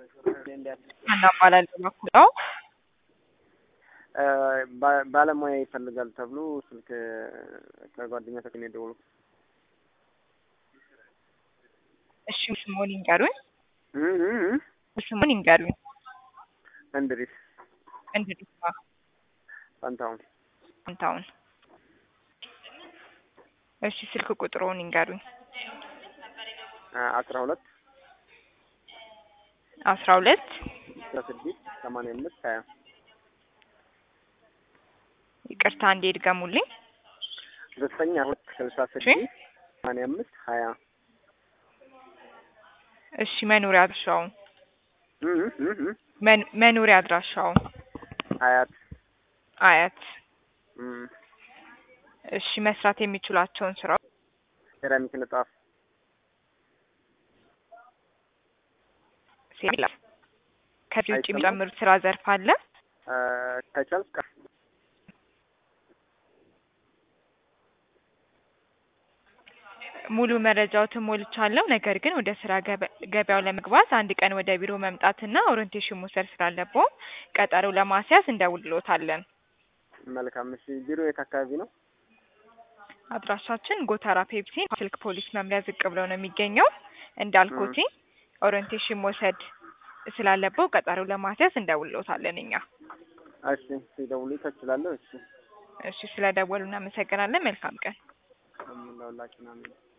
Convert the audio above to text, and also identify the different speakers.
Speaker 1: ሀና እባላለሁ በኩል ነው።
Speaker 2: ባ- ባለሙያ ይፈልጋል ተብሎ ስልክ ከጓደኛ ተገኘ ደውሎ
Speaker 1: እሺ ስሙን ይንገሩኝ።
Speaker 2: እ- እ- እ-
Speaker 1: ስሙን ይንገሩኝ።
Speaker 2: እንድሪስ
Speaker 1: እንድሪስ
Speaker 2: ፋንታሁን
Speaker 1: ፋንታሁን። እሺ ስልክ ቁጥሩን ይንገሩኝ።
Speaker 2: አ- አስራ ሁለት
Speaker 1: አስራ ሁለት
Speaker 2: አስራ ስድስት ሰማንያ አምስት ሀያ
Speaker 1: ይቅርታ እንዴ ድገሙልኝ።
Speaker 2: ዘጠኝ ሁለት ስልሳ ስድስት ሰማንያ አምስት ሀያ
Speaker 1: እሺ መኖሪያ አድራሻውን
Speaker 2: እ- እ- እ- እ-
Speaker 1: መን- መኖሪያ አድራሻውን
Speaker 2: ሀያት
Speaker 1: አያት።
Speaker 2: እም፣
Speaker 1: እሺ መስራት የሚችሏቸውን ስራዎች
Speaker 2: ሴራሚክ ንጣፍ
Speaker 1: ሴላ ከዚህ ውጭ
Speaker 2: አይሰማም?
Speaker 1: የሚጨምሩት ስራ ዘርፍ አለ?
Speaker 2: አ፣ ከቻልክ
Speaker 1: ሙሉ መረጃዎትን ሞልቻለሁ። ነገር ግን ወደ ስራ ገበ- ገበያው ለመግባት አንድ ቀን ወደ ቢሮ መምጣትና ኦሪንቴሽን መውሰድ ስላለብዎ ቀጠሮ ለማስያዝ እንደውልሎታለን።
Speaker 2: መልካም። እሺ ቢሮ የት አካባቢ ነው?
Speaker 1: አድራሻችን ጎተራ ፔፕሲ ስልክ ፖሊስ መምሪያ ዝቅ ብለው ነው የሚገኘው። እንዳልኩት ኦሪንቴሽን መውሰድ ስላለብዎ ቀጠሮ ለማስያዝ እንደውልሎታለን እኛ።
Speaker 2: እሺ ሲደውሉ ትችላለህ። እሺ
Speaker 1: እሺ ስለደወሉ እናመሰግናለን። መልካም ቀን።
Speaker 2: ለሁላችን አሜን።